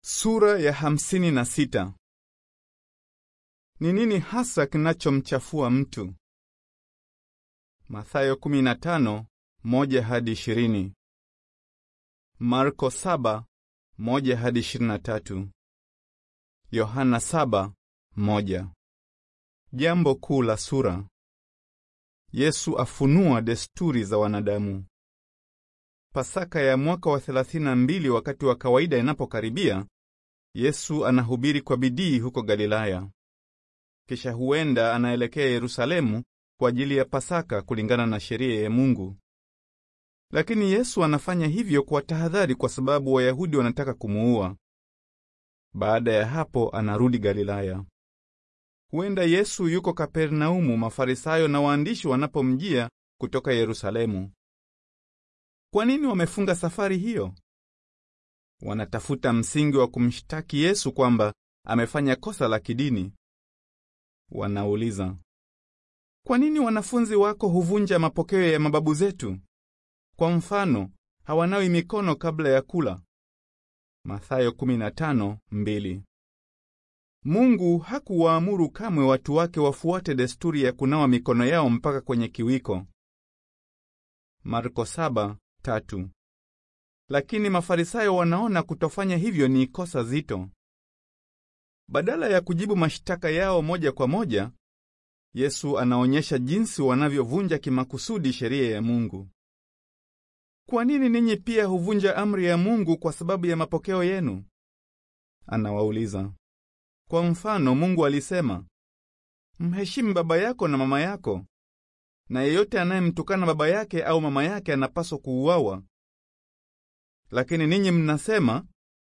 Sura ya hamsini na sita. Ni nini hasa kinachomchafua mtu? Mathayo 15, moja hadi ishirini. Marko 7, moja hadi ishirini na tatu. Yohana 7, moja. Jambo kuu la sura. Yesu afunua desturi za wanadamu. Pasaka ya mwaka wa 32 wakati wa kawaida inapokaribia, Yesu anahubiri kwa bidii huko Galilaya. Kisha huenda anaelekea Yerusalemu kwa ajili ya Pasaka kulingana na sheria ya Mungu. Lakini Yesu anafanya hivyo kwa tahadhari kwa sababu Wayahudi wanataka kumuua. Baada ya hapo anarudi Galilaya. Huenda Yesu yuko Kapernaumu, Mafarisayo na waandishi wanapomjia kutoka Yerusalemu. Kwa nini wamefunga safari hiyo? Wanatafuta msingi wa kumshtaki Yesu kwamba amefanya kosa la kidini. Wanauliza, kwa nini wanafunzi wako huvunja mapokeo ya mababu zetu? Kwa mfano, hawanawi mikono kabla ya kula. Mathayo 15:2. Mungu hakuwaamuru kamwe watu wake wafuate desturi ya kunawa mikono yao mpaka kwenye kiwiko. Marko 7:3. Lakini Mafarisayo wanaona kutofanya hivyo ni kosa zito. Badala ya kujibu mashtaka yao moja kwa moja, Yesu anaonyesha jinsi wanavyovunja kimakusudi sheria ya Mungu. Kwa nini ninyi pia huvunja amri ya Mungu kwa sababu ya mapokeo yenu? Anawauliza. Kwa mfano, Mungu alisema, mheshimu baba yako na mama yako, na yeyote anayemtukana baba yake au mama yake anapaswa kuuawa. Lakini ninyi mnasema,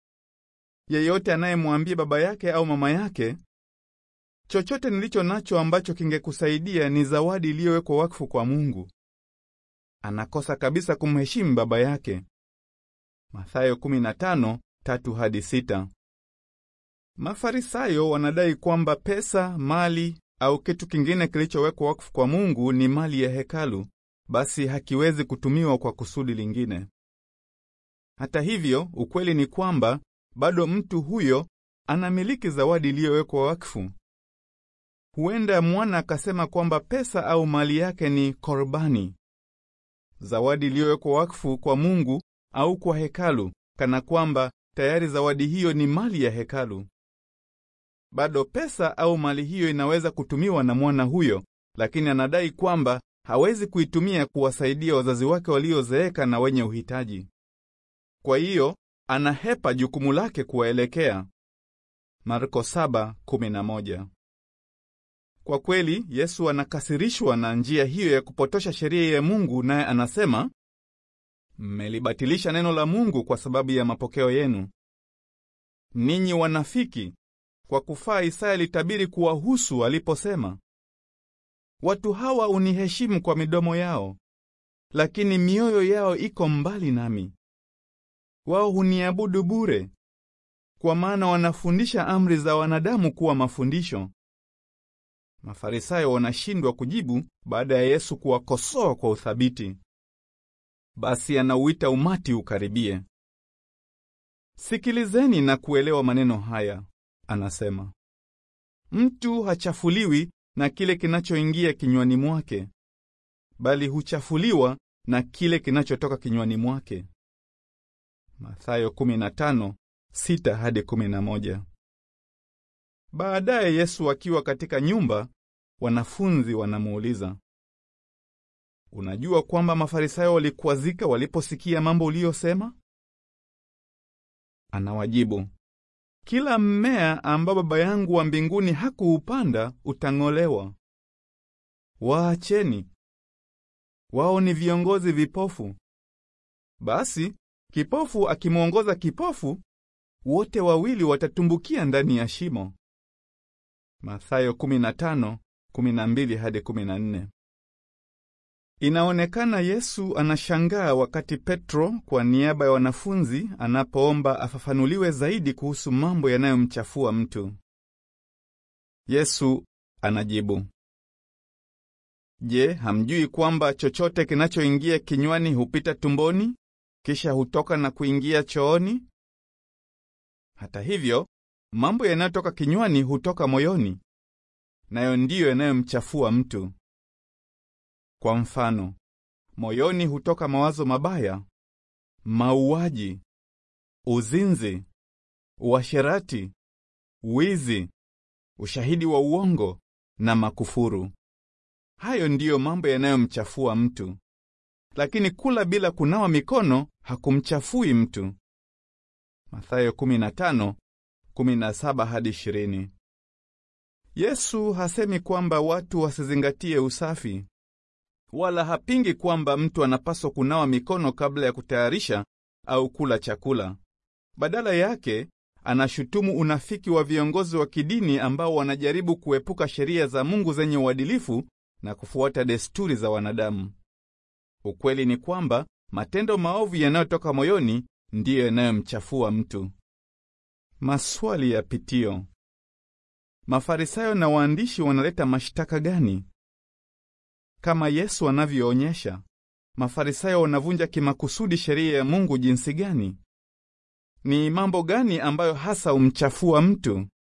yeyote anayemwambia baba yake au mama yake, chochote nilicho nacho ambacho kingekusaidia ni zawadi iliyowekwa wakfu kwa Mungu, anakosa kabisa kumheshimu baba yake. Mathayo 15:3 hadi 6. Mafarisayo wanadai kwamba pesa, mali au kitu kingine kilichowekwa wakfu kwa Mungu ni mali ya hekalu, basi hakiwezi kutumiwa kwa kusudi lingine. Hata hivyo, ukweli ni kwamba bado mtu huyo anamiliki zawadi iliyowekwa wakfu. Huenda mwana akasema kwamba pesa au mali yake ni korbani, zawadi iliyowekwa wakfu kwa Mungu au kwa hekalu, kana kwamba tayari zawadi hiyo ni mali ya hekalu. Bado pesa au mali hiyo inaweza kutumiwa na mwana huyo, lakini anadai kwamba hawezi kuitumia kuwasaidia wazazi wake waliozeeka na wenye uhitaji. Kwa hiyo anahepa jukumu lake kuwaelekea. Marko 7:11. Kwa kweli Yesu anakasirishwa na njia hiyo ya kupotosha sheria ya Mungu, naye anasema, mmelibatilisha neno la Mungu kwa sababu ya mapokeo yenu. Ninyi wanafiki, kwa kufaa Isaya alitabiri kuwahusu aliposema, watu hawa uniheshimu kwa midomo yao, lakini mioyo yao iko mbali nami. Wao huniabudu bure, kwa maana wanafundisha amri za wanadamu kuwa mafundisho. Mafarisayo wanashindwa kujibu baada ya Yesu kuwakosoa kwa uthabiti. Basi anauita umati ukaribie. Sikilizeni na kuelewa maneno haya, anasema. Mtu hachafuliwi na kile kinachoingia kinywani mwake, bali huchafuliwa na kile kinachotoka kinywani mwake. Mathayo 15:6 hadi 11. Baadaye Yesu akiwa katika nyumba, wanafunzi wanamuuliza, unajua kwamba Mafarisayo walikwazika waliposikia mambo uliyosema? Anawajibu, kila mmea ambao Baba yangu wa mbinguni hakuupanda utang'olewa. Waacheni, wao ni viongozi vipofu. Basi kipofu akimwongoza kipofu, wote wawili watatumbukia ndani ya shimo. Mathayo 15:12 hadi 14. Inaonekana Yesu anashangaa wakati Petro kwa niaba ya wanafunzi anapoomba afafanuliwe zaidi kuhusu mambo yanayomchafua mtu. Yesu anajibu, Je, hamjui kwamba chochote kinachoingia kinywani hupita tumboni kisha hutoka na kuingia chooni? Hata hivyo, mambo yanayotoka kinywani hutoka moyoni, nayo ndiyo yanayomchafua mtu. Kwa mfano, moyoni hutoka mawazo mabaya, mauaji, uzinzi, uasherati, wizi, ushahidi wa uongo na makufuru. Hayo ndiyo mambo yanayomchafua mtu. Lakini kula bila kunawa mikono hakumchafui mtu. Mathayo 15:17 hadi 20. Yesu hasemi kwamba watu wasizingatie usafi, wala hapingi kwamba mtu anapaswa kunawa mikono kabla ya kutayarisha au kula chakula. Badala yake, anashutumu unafiki wa viongozi wa kidini ambao wanajaribu kuepuka sheria za Mungu zenye uadilifu na kufuata desturi za wanadamu. Ukweli ni kwamba matendo maovu yanayotoka moyoni ndiyo yanayomchafua mtu. Maswali ya pitio: Mafarisayo na waandishi wanaleta mashtaka gani? Kama Yesu anavyoonyesha, Mafarisayo wanavunja kimakusudi sheria ya Mungu jinsi gani? Ni mambo gani ambayo hasa humchafua mtu?